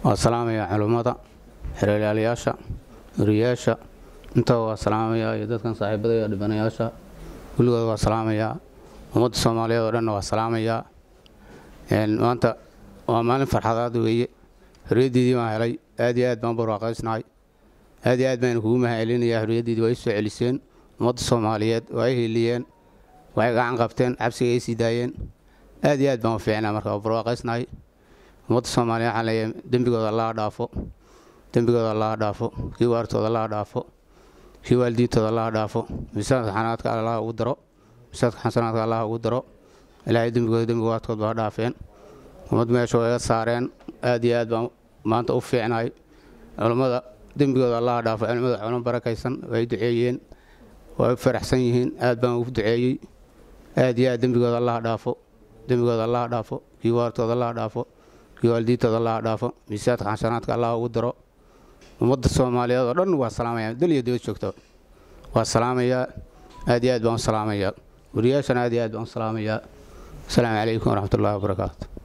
waa salaamaya culummada xereelyaalayaasha wariyaasha intaba waa salaamayaa iyo dadkan saaxiibada iyo dhibanayaasha kulligooda waa salaamayaa ummadda soomaaliyeed oo dhanna waa salaamayaa maanta waa maalin farxadaad weeye xorriyaddiidii baan helay aad iyo aad baan barwaaqaysnahay aad iyo aad baan kugu mahadcelinayaa xorriyaddiidii waa i soo celiseen ummadda soomaaliyeed waa i hiliyeen waxay gacan qabteen cabsiga ay sii daayeen aad iyo aad baan u fiicnaa marka waa barwaaqaysnahay ummadda soomaaliyeed waxaan leeyahay dembigooda allaha dhaafo dembigooda allaha dhaafo kii waartooda allaha dhaafo kii waalidiintooda allaha dhaafo miisaanka xanaadka allaha ugu daro miisaanka xasanaadka allaha ugu daro ilaahay dembigooda dembigaadkood baa dhaafeen ummad meesha waa iga saareen aad iyo aad baan maanta u fiicnahay culummada dembigooda allaha dhaafo culimmada culamo barakaysan way duceeyeen way faraxsan yihiin aad baan ugu duceeyey aad iyo aad dembigooda allaha dhaafo dembigooda allaha dhaafo kii waartooda allaha dhaafo kii waalidiintooda allaha dhaafo miisaadka xasanaadka allaha ugu daro ummadda soomaaliyeed oo dhan waa salaamaya dal iyo dibad joogta waa salaamayaa aad iyo aad baan u salaamayaa wariyaashana aad iyo aad baan u salaamayaa asalaamu calaykum waraxmat ullahi wabarakaatu